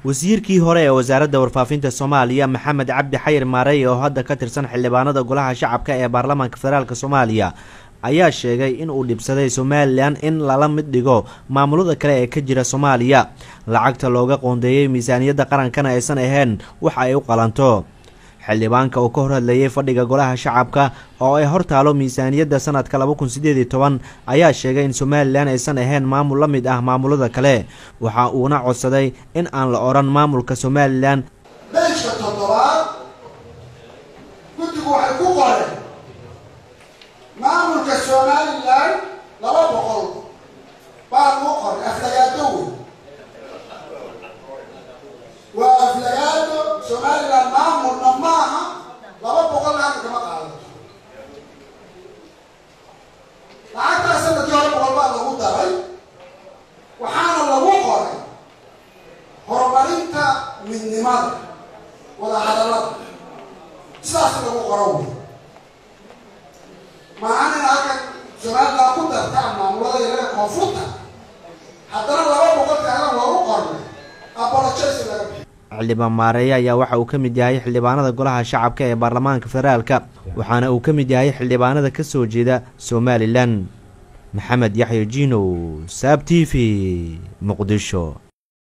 wasiirkii hore ee wasaaradda warfaafinta soomaaliya maxamed cabdi xayir maarey oo hadda ka tirsan xildhibaanada golaha shacabka ee baarlamaanka federaalk soomaaliya ayaa sheegay in uu dhibsaday somalilan in lala mid dhigo maamulada kale ee ka jira soomaaliya lacagta looga qoondeeyey miisaaniyadda qarankana aysan ahayn wax ay u qalanto xildhibaanka uu ka hor hadlayay fadhiga golaha shacabka oo ay hor taalo miisaaniyadda sanadka laba kun sideed iyo toban ayaa sheegay in somalilan aysan ahayn maamul la mid ah maamulada kale waxa uuna codsaday in aan la odhan maamulka somalilan meeshka toddobaad guddigu waxay ku qoreen maamulka somalilan laba boqol baa lagu qoray aflagaado wey waa aflagaado somalilan maamulna maaha laba boqol laana kama qaadato lacagtaa sanadkii hore boqol baa lagu daray waxaana lagu qoray horumarinta midnimada wada hadallada sidaas lagu qoro wey maahan in halkan somalilan ku dartaan maamulada yareer koonfurta haddana laba boqol kaaga loogu qornay apologize laga bixi xildhibaan maareeye ayaa waxa uu ka mid yahay xildhibaanada golaha shacabka ee baarlamaanka federaalka waxaana uu ka mid yahay xildhibaanada ka soo jeeda somalilan maxamed yaxya jinow saab t v muqdisho